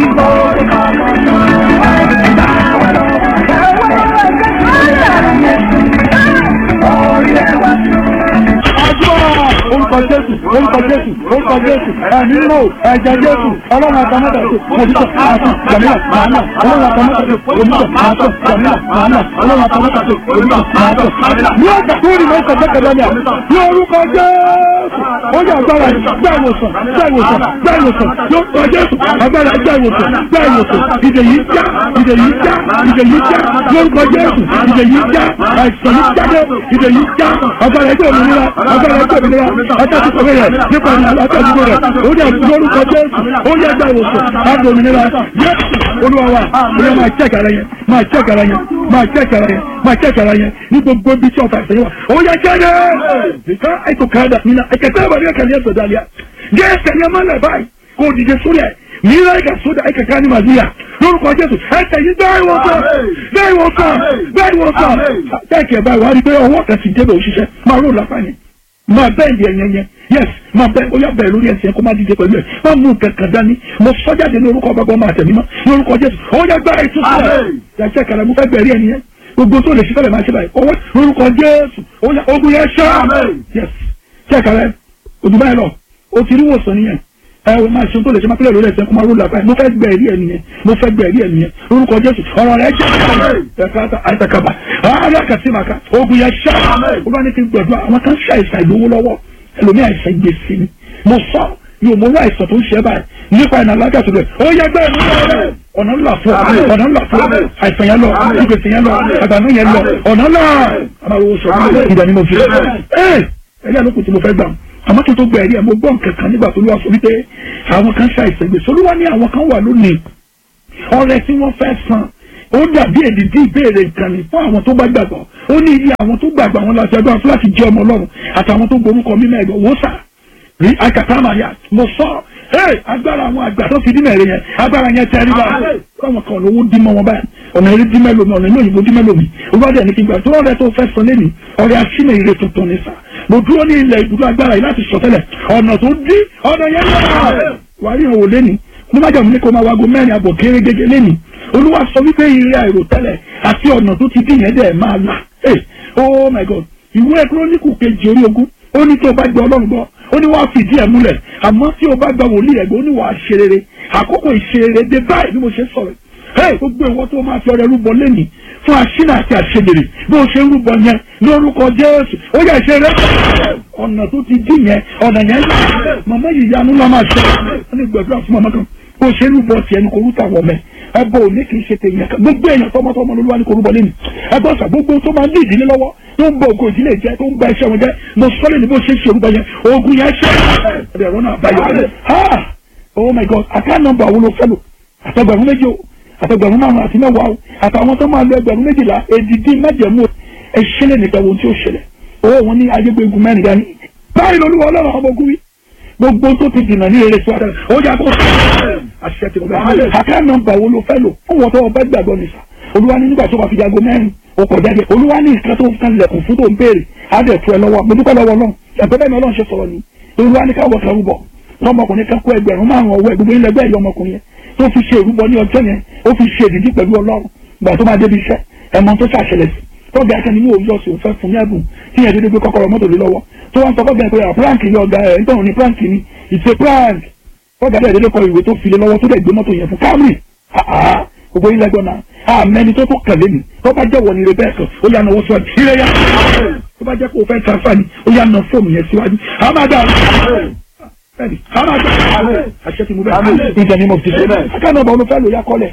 àdúrà orúkọ jésù orúkọ jésù orúkọ jésù ẹ̀mí lò ẹ̀jẹ̀ jésù ọlọ́run àtàmátà sí òmísọ̀ máa sàn gbàmílà máa là ọlọ́run àtàmátà sí òmísọ̀ máa sàn gbàmílà máa là ọlọ́run àtàmátà sí òmísọ̀ máa sàn. ní ọjà tó rí mọ́tò jẹ́kẹ̀dẹ́ ni à ní orúkọ jésù ó yẹ agbára gbá ìwòsàn gbá ìwòsàn gbá ìwòsàn yóò tọ́ jésù agbára gbá ìwòsàn gbá ìwòsàn ìdè yìí já ìdè yìí já ìdè yìí já lórúkọ jésù ìdè yìí já àìsàn yìí jáde ìdè yìí já agbára ẹgbẹ́ òmìnira agbára ẹgbẹ́ òmìnira ẹgbẹ́ tó kọ̀wé rẹ̀ nípa ìlànà àtàdúgbò rẹ̀ ó yẹ lórúkọ jésù ó yẹ gbá ìwòsàn àgbà òmìnira yẹ́sù olúwa wa olúwa máa jẹ́ kàrà yẹn máa jẹ́ kàrà yẹn máa jẹ́ kàrà yẹn máa jẹ́ kàrà yẹn ní gbogbo ibi tí ọ̀tá ìsẹ̀yìn wa ó yẹ jáde ìka ètò kàdà nínú ẹ̀kẹ́tẹ́ ìwà ní ẹ̀kẹ́ ní ẹ̀sọ̀ dàlíà jẹ́ ẹ̀sẹ̀ ní ẹ̀mọ́ lẹ̀ báyìí kó o dìde sórí ẹ̀ mìíràn ẹ̀ka sódà ẹ̀ka ká ní màlúùyà lórúkọ jésù ẹ̀sẹ̀ yìí bẹ́ẹ̀ wọ́n sọ bẹ́ẹ̀ wọ́n sọ bẹ́ẹ̀ wọ́n sọ jẹ́ẹ̀kì ẹ̀ báyìí wà á rí i pé ọwọ́ kan ti débẹ̀ òṣìṣẹ́ máa rò lápá yẹn máa bẹ́ẹ̀ di ẹ̀yẹn yẹn yes máa bẹ ó yà bẹ̀rẹ̀ lórí ẹsẹ̀ kó má díje pẹ̀lú ẹ̀ má mú kankan dání mo sọ jáde ní orúkọ bàbá ọmọ àtẹ̀mímọ́ ní orúkọ jésù ó yà gbára ìtúsílẹ̀ yàtọ̀ kàrà mo fẹ́ bẹ̀rẹ̀ ẹni yẹn gbogbo tó lè ṣe fẹ́lẹ̀ máa ṣe báyìí ọwọ́ orúkọ jésù ó yà ogun yẹn ṣá yes ṣe kàrà òdùbá yẹn lọ o ti rí wòsàn nìyẹn ẹ o máa ṣe tó lè ṣe máa pẹ́lẹ̀ lórí ẹsẹ̀ kó máa rúlà báyìí mo fẹ́ gbẹ̀rí ẹ̀ nìyẹn mo fẹ́ gbẹ̀rí ẹ̀ nìyẹn orúkọ jésù ọ̀rọ̀ rẹ̀ jẹ́ ẹ̀ka àìsàkàbà alákàtìmàkà ogun yẹn ṣá olúwa ní kí n gbẹ̀dọ̀ àwọn kan ṣe àìsàn ìlówó lọ́wọ́ ẹlòmí àìsàn gbèsè ni mo sọ yóò mo rí àìsàn tó ń ṣe báyìí nípa ìnà alágàtò rẹ̀ ó yẹ gbẹ́ ìlú rẹ̀ ọ̀nà ńlá fún ọ ọ̀nà ńlá fún ọ àìsàn yẹn lọ ìgbèsè yẹn lọ àgbànú yẹn lọ ọ̀nà ńlá àmàlùwò sọ ìgbà ni mo fi ẹ ẹ̀yà lókun tí mo fẹ́ gbà àmọ́ kí n tó gba ẹ̀rí ẹ̀ mo gbọ́ nǹkan kan nígbà tó lówà fún mi pé àwọn kan ṣe àìsàn gbèsè olúwa ní àwọn kan wà lónìí ọrẹ tí wọ́n fẹ́ san ó dàbí èdìdí ìbéèrè nǹkan ni fún àwọn tó bá gbàgbọ́ ó ní iye àwọn tó gbàgbọ́ àwọn láti ẹgbẹ́ fún láti jẹ́ ọmọ ọlọ́run àtàwọn tó gborúkọ mímọ́ ẹ̀gbọ́n wò sà rí akàtàmàyà mo sọ ẹ agbára àwọn àgbà tó fi dínà èrè yẹn agbára yẹn tẹ́ rí báyìí káwọn kan lówó dí mọ́ wọn báyìí ọ̀nà eré dí mẹ́lòmí ọ̀nà inú òyìnbó dí mẹ́lòmí olùwádìí ẹni kí n gbà tó rẹ̀ tó fẹ́ sọ lẹ́nu ọ̀rẹ́ aṣínà ire tuntun ní sà mo dúró ní ilẹ̀ ibùdó agbára yìí láti sọ tẹ́lẹ̀ ọ̀nà tó dí ọ̀nà yẹn lọ́wọ́ wàá rí ìhòòhò lẹ́nu mo má jàmú ní kó máa wago mẹ́rin àbọ̀ kéré gẹ́gẹ́ lẹ́nu olúwa sọ wípé ire àìròtẹ́lẹ̀ àti ọ̀nà tó ti dín yẹn dẹ̀ máa là oh my god ìwé kírónìkù kejì orí ogún ó ní tí o bá gbọ́ ọlọ́run gbọ́ ó ní wàá fìdí ẹ̀ múlẹ̀ àmọ́ tí o bá gba wòlíì ẹ̀gbọ́n ó ní wàá ṣe rere àkókò ìṣerere dé báyìí bí mo ṣe sọ̀rọ̀ hey gbogbo ìwọ tó máa fi ọrẹ rúbọ lẹ́nìí fún àṣínà àti àṣegbèrè bí o ṣe ń rúbọ yẹn lórúkọ jésù ó yẹ ṣe rẹ ọ̀nà tó ti dín yẹn ọ̀nà yẹn màmá yìí yanu lọ́ máa ṣe wọ́n ní gbàdúrà fún màmá kan bó ṣe ń rúbọ tiẹ̀ ní kò rúta wọ̀ mẹ́ ẹbọ òní kì í ṣe tèèyàn kan gbogbo èèyàn tọmọtọmọ ló wà ní kò rúbọ lẹ́nu ẹgbẹ́ ọ̀sà gbogbo tó máa ń ní ìdílé lọ́wọ́ tó ń bọ ògo ìdílé jẹ tó ń ba iṣẹ́ wọn jẹ mo sọ́lé ní bó ṣe ń ṣe orúkọ yẹn ogun yẹn ṣe ẹ̀rọ náà báyọ̀ ha oh my god àká nọ́mbà wo ló fẹ́ lò àtẹgbẹ̀rún méjì o àtẹgbẹ̀rún márùn àti mẹ́wàá o àtàwọn tó máa lo ẹgbẹ̀rún méjìlá èdìdí májẹ̀mú ẹ̀ṣẹ̀lẹ̀ nìkan wo tí ó ṣẹlẹ̀ owó wọn ní ayégbégun mẹ́rin dání báyìí lolúwa ọlọ́run ọmọ ogun wí gbogbo tó ti dìnnà ní eré síwájú ó yà kó àṣẹ tí mo bẹ àká nọ́mbà wo ló fẹ́ lò fún wọn tó wọn bá gbàgbọ́ nìṣà olúwa ní nígbà tó bá fi jago mẹ́rin o kò jáde olúwa ní nǹkan tó ń kan lẹ̀kùn fún tó ń béèrè á dẹ̀ tu ẹ lọ́wọ́ mo dúpẹ́ lọ́wọ́ náà ẹ̀gbẹ́ bẹ́ẹ̀ ni ọlọ́run ṣe sọ̀rọ̀ ni olúwa ní káwọ́ kan rúbọ tọmọkùnrin kan kó ẹgbẹ̀rún márùn ọwọ́ ẹ̀ gbogbo ilẹ̀ ẹgbẹ́ ìyá ọmọkùnrin yẹn tó fi ṣe ìrúbọ ní ọjọ́ yẹn ó fi ṣe ìdíjí pẹ̀lú ọlọ́run gbà tó máa débi iṣẹ́ ẹ̀mọ tó ṣàṣẹlẹ̀ sí tọ́gà akẹ́ni ní òwúrọ̀ sí òun fẹ́ fún ní ẹ̀bùn tí yẹn dédé gbé kọ́kọ́rọ́ mọ́tò lé lọ́wọ́ tó wá ń sọ fọ́gà ẹ̀ pé à prank ni ọ̀gá ẹ̀ nítorí ní prank ni it's a prank tọ́gà ẹ̀ dédé kọ ìwé tó fi lé lọ́wọ́ tó dẹ̀ gbé mọ́tò yẹn fún Camry gbogbo ilẹ̀ gbọ́n náà àmẹ́ni tó tó kẹ̀lé mi tó bá jẹ́ wọ ni rebecca ó yà náwó síwájú ire yá tó bá jẹ́ kó o fẹ́ transfer ni ó yà ná fóònù yẹn síwájú àmàdà bẹ́ẹ̀ni àmàdà àṣẹ ti mú bẹ́ẹ̀ ìjà ni mo ti ṣe akáná ọba olùfẹ́ ló yà kọ́lẹ̀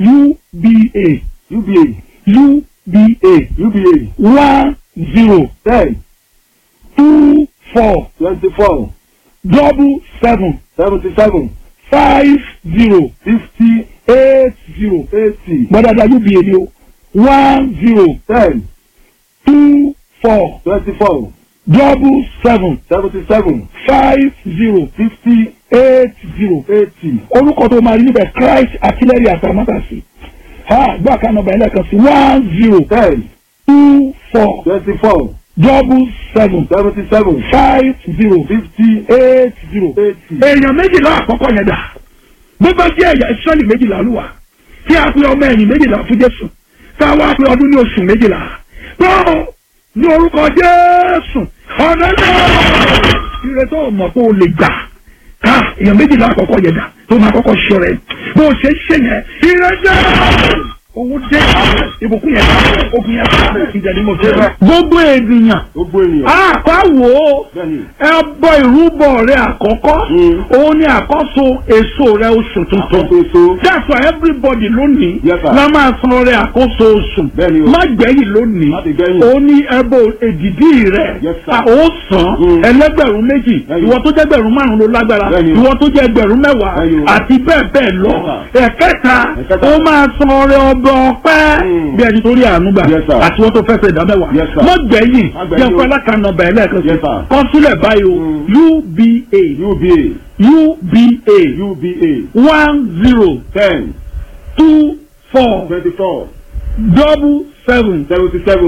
uba uba uba uba one zero ten two four twenty four double seven seventy seven five zero fifty eight zero eighty gbọ́dọ̀dọ̀ uba ni o one zero ten two four twenty four double seven seventy seven five zero fifty eight zero eighty orúkọ tó máa rí níbẹ̀ Christ artillery àtàmátàsí ha gbọ́ àkànnà ọba ẹlẹ́kan sí one zero ten two four twenty four double seven seventy seven five zero fifty eight zero. eighty. èèyàn méjìlá àkọ́kọ́ yẹn dà bó bá jẹ́ ẹ̀yà ìsọ́lì méjìlá ló wà tí a pe ọmọ ẹ̀yìn méjìlá fún Jésù tá a wá pe ọdún ní oṣù méjìlá tó ní orúkọ Jésù ọ̀nà náà ire tó mọ̀ pé o lè gbà ká èèyàn méjìlá àkọ́kọ́ yẹn dà tó máa kọ́kọ́ ṣọ rẹ̀ bó o ṣe ṣe yẹn ire jẹ́ owó dé ìbùkún yẹn ogun yẹn ìjà ni mo fẹ́. gbogbo ènìyàn gbogbo ènìyàn. àpá wò ó bẹ́ẹ̀ni. ẹbọ ìrúbọ rẹ àkọ́kọ́ Mm. òun ni àkọ́so èso rẹ oṣù tuntun àkókò èso. that's why everybody lónìí Yes, sir. la máa san rẹ àkóso oṣù Bẹ́ẹ̀ni o. má gbẹ̀yìn lónìí Má ti gbẹ̀yìn. òun ni ẹbọ èdìdí rẹ Yes, sir. a ó san Mm. ẹlẹ́gbẹ̀rún méjì Bẹ́ẹ̀ni. ìwọ tó jẹ́ gbẹ̀rún márùn ló lágbára Bẹ́ẹ̀ni o. ìwọ tó jẹ́ gbẹ̀rún mẹ́wàá Bẹ́ẹ̀ni o. àti bẹ́ẹ̀ bẹ́ẹ̀ lọ Yes, ẹ̀kẹta Ẹ̀kẹta. ó máa san ọrẹ ọgbọ ọpẹ́ Mm. bí ẹni tó rí àánú gbà Yes, sir. àti wọn tó fẹ́ fẹ́ ìdá mẹ́wàá Yes, sir. má gbẹ̀yìn Má gbẹ̀yìn jẹ́ o. fún alákànnà bẹ̀rẹ̀ lẹ́ẹ̀kan sí Yes, sir. kọ sílẹ̀ báyìí o uba uba uba uba one zero ten two four twenty four double seven seventy seven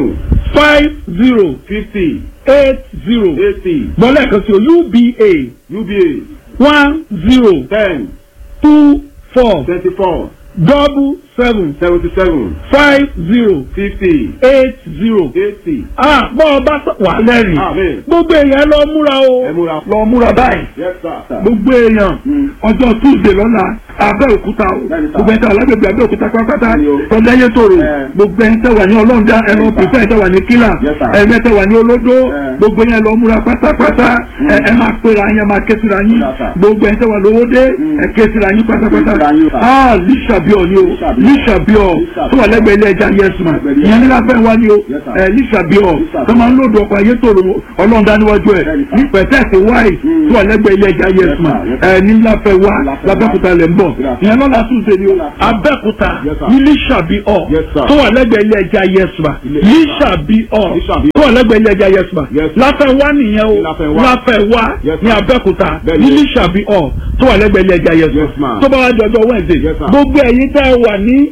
five zero fifty eight zero eighty gbọ́lẹ̀ kan sí o uba uba one zero ten two four twenty four double seven seventy seven five zero fifty eight zero. eighty. ah bọ́ ọ bá sọ wà lẹ́rìn Amen. gbogbo èèyàn lọ múra o ẹ múra. lọ múra báyìí yes sir. gbogbo èèyàn Mm. ọjọ́ tuesday lọ́la abẹ́òkúta o Bẹ́ẹ̀ni sà. gbogbo ẹ̀ta alágbègbè abẹ́òkúta pátápátá Bẹ́ẹ̀ni o. tọ́jáyé tòrò Ẹ. gbogbo ẹ̀yin tẹ́ wà ní ọlọ́ọ̀dá ẹ̀rọ Yes, sir. pípẹ́ tẹ́ wà ní kílà Yes, sir. ẹ̀mẹ́ tẹ́ wà ní olódó Ẹ. gbogbo yẹn lọ múra pátápátá ẹ ẹ máa pera yín ẹ máa ké síra yín Yes, sir. gbogbo ẹ̀yin tẹ́ wà lówódé Mm. ẹ ké síra yín pátápátá Ké síra yín, sir. ah lísàbíọ̀ ni o Lísàbíọ̀. lísàbíọ̀ Lísàbíọ̀. tó wà lẹ́gbẹ̀ẹ́ ilé ẹja yẹsùn Lẹ́gbẹ̀ẹ́ ilé ìyẹn ẹja. nílá fẹ́ wá ni o Yes, sir. ẹ lísàbíọ̀ Lísàbíọ̀. tó máa ń lòdù ọkọ̀ ayé tòrò ọlọ́ọ̀dá níwájú ẹ̀ Bẹ́ẹ̀ni, sir. ní pẹ̀tẹ́ẹ̀sì wáì Mm. tó wà lẹ́gbẹ̀ẹ́ ilé ẹja yẹsùn Yes, sir. ẹ ní ńlá fẹ́ wá Ńlá fẹ́ wá. lábẹ́kúta lẹ̀ ń bọ̀ Yes, sir. ìyẹn lọ́la túnṣe ni o Yes, sir. abẹ́kúta Yes, sir. ní lísàbíọ̀ Yes, sir. tó wà lẹ́gbẹ̀ẹ́ ilé ẹja yẹsùn Ilé- lísàbíọ̀ Lísàbíọ̀. tó wà lẹ́gbẹ̀ẹ́ ilé ẹja yẹsùn Yes, sir. láfẹ́ wá nìyẹn o Láfẹ́ wá. láfẹ́ wá Yes, ní sir. abẹ́kúta Bẹ́ẹ̀ni. ní lísàbíọ̀ tó wà lẹ́gbẹ̀ẹ́ ilé ẹja yẹsùn Yes, ma'am. tó bá wá jọjọ wẹ́ǹsì Yes, sir. gbogbo ẹ̀yin tẹ́ ẹ wà ní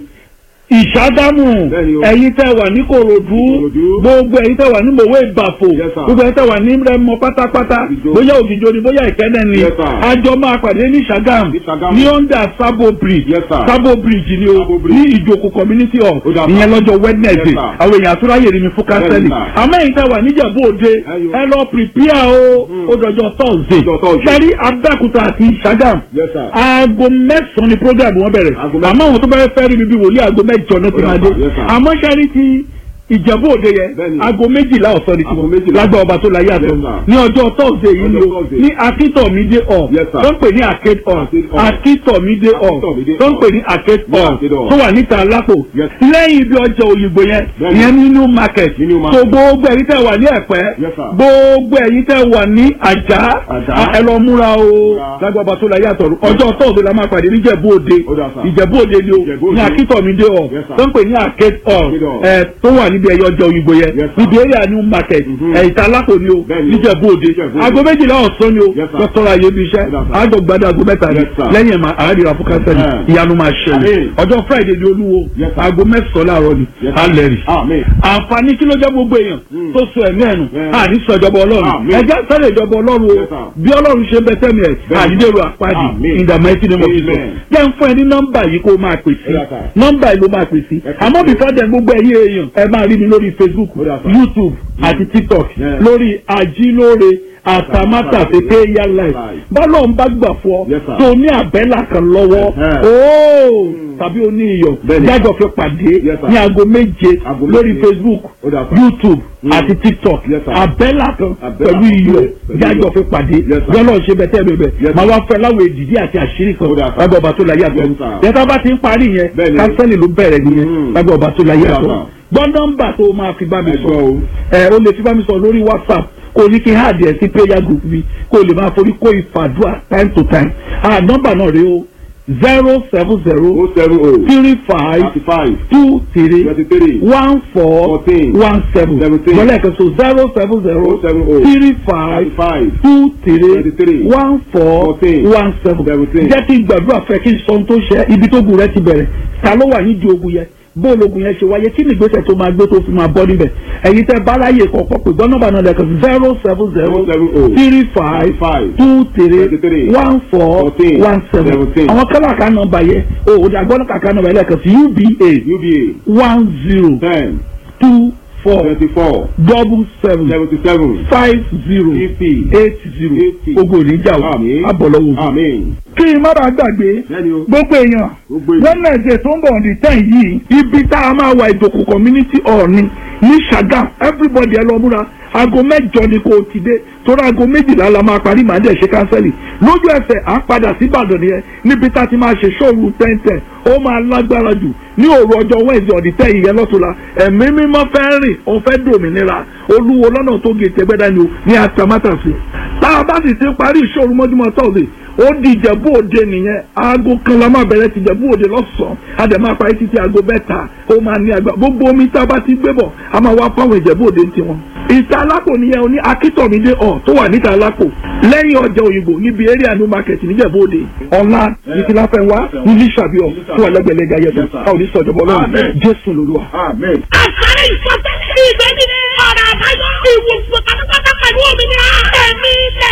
ìṣàdámù Bẹ́ẹ̀ni o. ẹ̀yin tẹ́ ẹ wà ní kòròdú Ìkòròdú. gbogbo ẹ̀yin tẹ́ ẹ wà ní mòwe ìbàfò Yes, sir. gbogbo ẹ̀yin tẹ́ ẹ wà ní rẹmọ pátápátá Ògìjó. bóyá ògìjó ni bóyá ìkẹ́nẹ́ ni Yes, sir. àjọ máa pàdé ní Ṣàgám Ní Ṣàgámù. ní under Sabo bridge Yes, sir. Sabo bridge ni o Sabo Bridge. ní ìjòkó community hall Ó dà, sir. ìyẹn lọ́jọ́ Wednesday Yes, sir. àwọn èèyàn àtúráyè rí mi fún kánsẹ́lì Yes, sir. àmọ́ ẹ̀yin tẹ́ wà níjàmbó òde Ẹyọ. ẹ lọ prepare o ó dọjọ́ Thursday Ọjọ́ Thursday. sẹ́rí Abẹ́òkúta àti Ṣàgám Yes, sir. aago mẹ́sàn-án ni program wọn bẹ̀rẹ̀ Aago mẹ́sàn-án. àmọ́ àwọn tó bá fẹ́ rí mi bí wòlíì aago mẹ́jọ náà ti Ó máa dà, dé yes, sir. àmọ́ sẹ́rí ti ìjẹ̀bú òde yẹn Bẹ́ẹ̀ni. aago méjìlá ọ̀sán ni Aago tiwọn méjìlá. lágbà ọba tó láyé àtọ Yes, sir. ní ọjọ́ Thursday yìí ni Ọjọ́ o Thursday. ní akíntọ̀mídé hall Yes, sir. tó ń pè ní arcade hall Arcade hall. akíntọ̀mídé hall Akíntọ̀mídé tó ń hall. pè ní arcade Ní hall Arcade hall. tó wà níta lápò Yes. lẹ́yìn ibi ọjà òyìnbó yẹn Bẹ́ẹ̀ni. ìyẹn ní new market Ní New so Market. gbogbo ẹ̀yin tẹ́ wà ní ẹ̀pẹ́ Yes, sir. gbogbo ẹ̀yin tẹ́ wà ní àjà Àjà. ẹ lọ múra o Múra. lágbà ọba tó láyé àtọ̀run ọjọ́ Thursday la máa pàdé níjẹ̀bú òde Ó dà, sir. ìjẹ̀bú òde ni o Ìjẹ̀bú ní Òde. akíntọ̀mídé hall Yes, sir. tó ń pè ní arcade hall Arcade hall. ẹ tó wà níbi ẹyọ ọjà òyìnbó yẹn Yes, sir. níbi area new market Mhm. ẹ ìta alápò ni o Bẹ́ẹ̀ni o. níjẹ̀bú òde Níjẹ̀bú Òde. aago méjìlá ọ̀sán ni o Yes, sir. dọ́tọ́ra ayé bí iṣẹ́ Ó dà, sir. àjọ gbadá aago mẹ́ta ni Yes, sir. lẹ́yìn ẹ̀ máa àádìrà fún kánsẹ́lì Eh. ìyanu máa ṣẹlẹ̀ Amen. ọjọ́ friday ni olúwo Yes, sir. aago mẹ́sàn-án láàárọ̀ ni Yes, sir. alẹ́ rì Amen. àǹfààní kí ló jẹ́ gbogbo èèyàn Mm. tó so ẹ̀mí ẹ̀nu Yeah. àní sọ ìjọba ọlọ́run Amen. ẹjẹ́ sẹ́lẹ̀ ìjọba ọlọ́run o Yes, sir. bí ọlọ́run ṣe bẹ sẹ́mi ẹ̀ Bẹ́ẹ̀ni. àdídèrò àpáàdì Amen. in the mighty name of Jesus Amen. jẹ́ ń fún ẹ ní nọ́mbà yìí kó o máa pè sí Yes, sir. nọ́mbà yìí ló máa pè sí Yes, àmọ́ sir. before then gbogbo ẹ̀yin èèyàn ẹ máa rí mi lórí Facebook Yes, sir. YouTube àti TikTok Yeah. lórí ajílóore àtàmátàsé prayer life Life. bọ́lọ̀ ń bá gbà fọ́ Yes, sir. tó ní àbẹ́là kan lọ́wọ́ Uh-huh. ooo tàbí o ní iyọ̀ Bẹ́ẹ̀ni. jájọ fi pàdé Yes, sir. ní aago méje Aago lórí méje. Facebook Ó dà, sir. YouTube Mm. àti TikTok Yes, sir. àbẹ́là kan Àbẹ́là pẹ̀lú kan iyọ̀ pẹ̀lú jájọ iyọ̀. fi pàdé Yes, sir. yọ́nà ṣe bẹ́tẹ̀ bẹ́ẹ̀ Yes, máa sir. wá fẹ́ láwọn èdìdí àti àṣírí kan Ó dà, sir. lágbà ọba tó láyé àtọ̀ Yes, sir. yẹtà bá ti ń parí yẹn Bẹ́ẹ̀ni. kánsẹ́lì ló bẹ̀rẹ̀ nìyẹn Mm. lágbà ọba tó láyé Ó dà, àtọ̀ sir. gbọ́ nọ́mbà tó máa fi bá mi Ẹ sọ gbọ́ o. ẹ o lè fi bá mi sọ lórí WhatsApp kò ní kí n háàdì ẹ̀ sí prayer group mi kó o lè máa forí kó ìfàdúrà time to time ah nọ́mbà náà rèé o zero seven zero o seven o three five thirty five two three twenty three one four Fourteen. one seven Seventeen. lọ́lẹ̀ kan so zero seven zero o seven o three five thirty five two three Twenty-three. one four Fourteen. one seven Seventeen. jẹ́ kí n gbàdúrà fẹ́ kí n sọ ohun tó ṣe ibi tó gùn rẹ ti bẹ̀rẹ̀ ta ló wà nídìí ogun yẹn bóòlù ogun yẹn ṣe wáyé kí ni ìgbésẹ̀ tó máa gbé tó fi máa bọ́ níbẹ̀ ẹ̀yin tẹ́ báláyé kọ̀ọ̀kan pé gbọ́n nọ́mbà náà lẹ́kọ̀ọ́ zero seven zero o seven o three five five two three Twenty-three. one four Fourteen. one seven Seventeen. àwọn kálá kan nọ́mbà yẹn o ò dà gbọ́dọ̀ kàkà nọ́mbà yẹn lẹ́kọ̀ọ́ sí uba uba one zero ten two four twenty four double seven seventy seven five zero fifty eight zero Eighty. ogun oníjà o Àmín. abọ̀lọ́wọ́. amen kí n má bàa gbàgbé bẹ́ẹ̀ni o gbogbo èèyàn gbogbo èèyàn wednesday tó ń bọ̀ ní ten yìí ibi tá a máa wà ìdòkù community hall ni ní Ṣàgám everybody ẹ lọ múra aago mẹ́jọ ni kò ti dé torí aago méjìlá la máa parí màá dẹ̀ ṣe kánsẹ́lì lójú ẹsẹ̀ à ń padà sí Ìbàdàn nìyẹn níbi tá a ti máa ṣe ṣòru tẹ́ntẹ́n ó máa lágbára jù ní òru ọjọ́ wednesday ọ̀dì tẹ́ ìyẹn lọ́tùlá ẹ̀mí mímọ́ fẹ́ rìn ó fẹ́ dòmìnira olúwo lọ́nà tó gé tẹ́gbẹ́dá ni o ní atamátàsí tá a bá sì ti parí ìṣòro mọ́júmọ́ tọ́sí ó di ìjẹ̀bú òde nìyẹn aago kan la máa bẹ̀rẹ̀ ti ìjẹ̀bú òde lọ́sàn-án a dẹ̀ máa parí títí aago mẹ́ta ó máa ní àgbà gbogbo omi tá a bá ti gbé bọ̀ a máa wá fáwọn ìjẹ̀bú òde ń tiwọn. ìta alápò nìyẹn oní akítọ̀mídé ọ̀ tó wà níta alápò lẹ́yìn ọjà òyìnbó níbi area new market níjẹ̀bú òde ọ̀la ìtìláfẹ́ wa ní lísàbíọ̀ tó wà lẹ́gbẹ̀lẹ́gà yẹn káwọn ní sọ̀jọ̀bọ̀ lọ́rùn Amen. jésù lolúwa. amen. àṣàrẹ ìfọ̀tẹ́lẹ̀ ìgbẹ́ni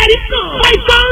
ẹ̀rí kan. Python